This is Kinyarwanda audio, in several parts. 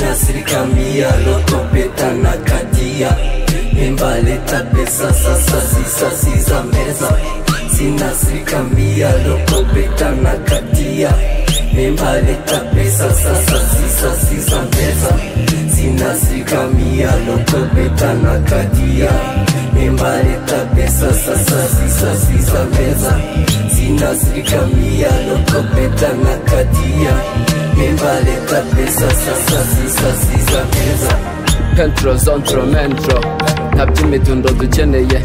asilimia lotopeta na kadia imbaleta pesa sasa sisasi za meza sina asilimia lotopeta na kadia imbaleta pesa sasa sisasi za meza sina asilimia lotopeta na kadia imbaleta pesa sasa sisasi za meza sina asilimia lotopeta na kadia nimbaleta pesa sasa zisasiza meza pentro zontro mentro ntabyo imidundo dukeneye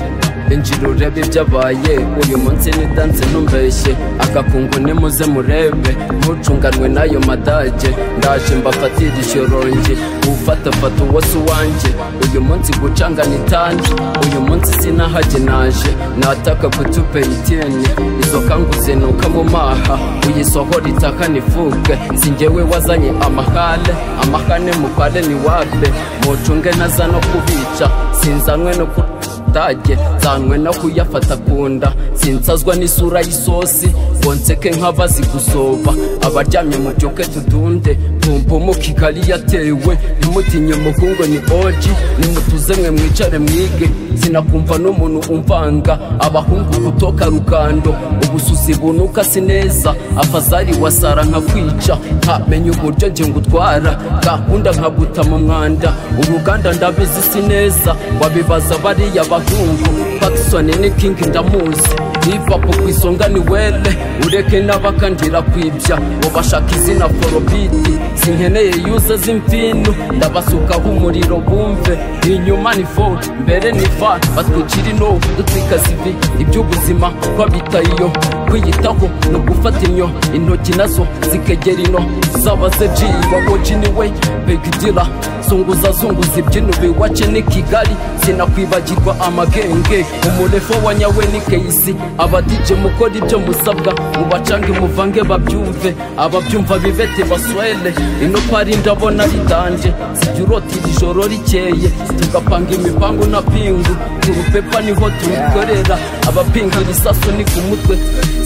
injira urebe ibyabaye uyu munsi ni danse ntumbeshye akakungu nimuze murebe ntucunganwe n'ayo madage ndaje mbafatira ishyoronge ufatafata uwo si uwanjye uyu munsi gucangana itandi uyu munsi sinahage naje nataka kutupera itini izo kanguze nuka mu maha uyisohora itaka nivuge si njyewe wazanye amahale amahane mupale ni wape mucunge naza no kubica sinzanywe no ku dage nzanywe no kuyafata kunda sinsazwa n'isura y'isosi ngo nseke nk'abazi gusoba abaryamye mu byuke tudunde tumva umukikari yatewe ntimutinye umukungu ni oji nimutuze mwe mwicare mwige sinakumva n'umuntu umvanga abahungu kutoka rugando ubusuzi bunuka si neza afazari wasara nkakwica ntamenye uburyo nge ngutwara gahunda nkaguta mu mwanda uruganda ndabizi si neza wabibaza bariya bahungu Patson ni king ndamuzi livapu ku isonga ni wele ureke n'abakandira kwibya ubashaka izina forobiti sinkeneye yuze z'imvino ndabasukaho umuriro bumve inyuma ni ford mbere ni va batwikira ino dutwika sivi iby'ubuzima ko bitayiyo kwiyitaho ni ugufata inyo intoki nazo zikegera ino zaba zeji wawoji niwe begidira zunguza zunguza ibyino biwace ni kigali sinakwibagirwa amagenge umurefo wa nyawe ni keyisi abadije mukora ibyo musabwa mubacange muvange babyumve ababyumva bibete baswele ino pari ndabona ritanje sijya urota iri joro rikeye tugapanga imipangu na pingu turupepa niho tuyikorera abapinga ibisasu ni ku mutwe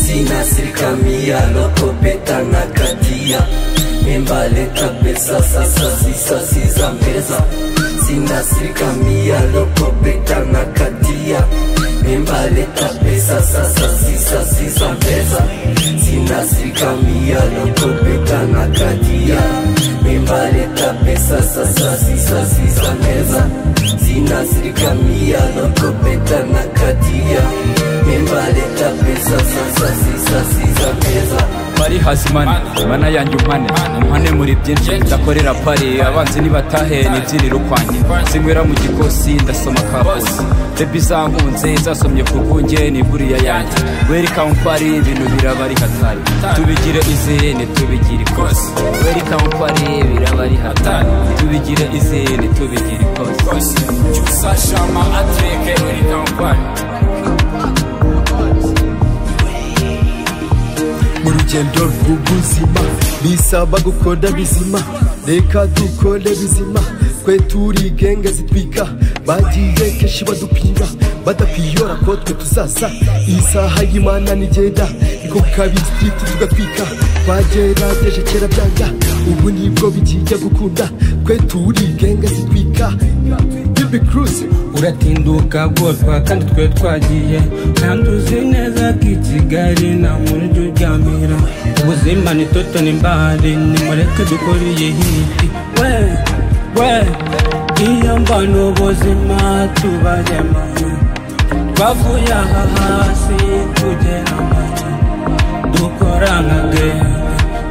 sinasirikamia lotopeta na kadia nimbaleta pesa sasa sisasi za meza sinasirikamia lotopeta na kadia nimbaleta pesa sasa sisasi za meza sinasirikamia lotopeta na kadia nimbaleta pesa sasa sisasi za meza sinasirikamia lotopeta na kadia nimbaleta pesa sasa zisasiza meza bari hasi mane mana yanjye umpane umpane muri byinshi ndakorera pari abanzi nibatahe nibyirira ukwanjye sinywera mu gikosi ndasoma kabosi bebi zankunze zasomye ku rwunge ni buriya yanjye welikamu pari ibintu biraba ari hatari tubigire izini tubigire ikosi welikamu pari biraba ari hatari tubigire izini tubigire ikosi cyusashama atreke welikamu pari urugendo rw'ubuzima bisaba gukora bizima reka dukore bizima twe turi genge zitwika bagiye kenshi badupima badapiyora ko twe tuzaza isaha y'imana nigenda niko kabiri twite tugatwika twagerageje kera byanga ubu nibwo bigiye gukunda twe turi genge zitwika uratinduka bwotwa kandi twe twagiye ntanduzi neza ko i kigali nta muntu ujya uryamira ubuzima ni toto ni mbare nimureke dukoreye hiti we we iyo mbona ubuzima tubaremo twavuye aha hasi tugera amajya dukora nka genge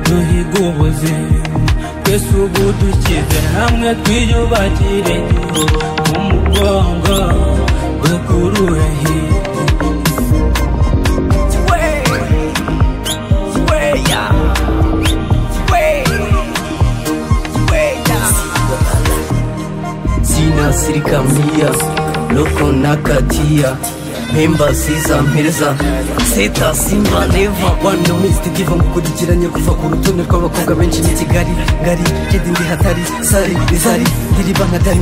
duhiga ubuzima twese ubu dushyize hamwe twiyubakire umugongo dukurure hirya sinasirikamia loko na katia mpemba ziza mpereza seta simba neva wani minisiti diva mukurikiranye kuva ku rutonde rw'abakobwa benshi ni kigali ngari kidi ndi hatari sari rizari diriba nka dani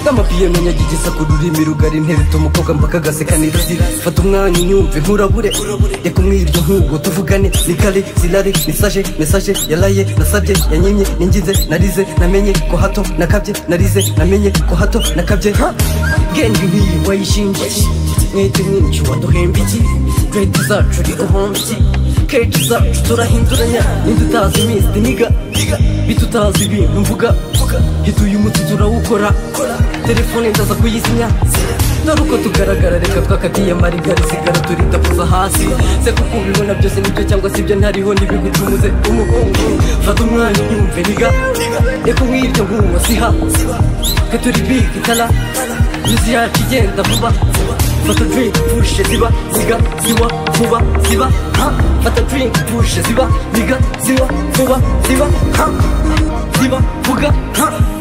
n'amapiyano nyagigisa ku rurimi rugari ntereta umukobwa mpaka agaseka n'iruzi fata umwanya unyumve nturabure reka umwiryo nk'ubwo tuvugane ni kare zirare mesaje mesaje yaraye nasabye yanyimye ningize narize namenye ko hato nakabye narize namenye ko hato nakabye ha gendi nk'iyi wayishingiye mwite mwinshi waduhemba iki kreti zacu uri ubumbyi kreti zacu turahinduranya nidutazi iminsi niga bitutazi ibintu mvuga hituye umuti turawukora telefone ndaza kuyizimya dore uko tugaragara reka twakatiye marigari sigara turitapuza hasi se kuko ubibona byose nibyo cyangwa se ibyo ntariho ntibigucumuze umuhungu fata umwanya unyumve niga reka nk'iryo nguwo siha twe turi bigi tara yuzi yacu igenda vuba fata drink pushe ziba ziga ziwa vuba ziba ha fata drink pushe ziba ziga ziwa vuba ziba ha ziba vuga ha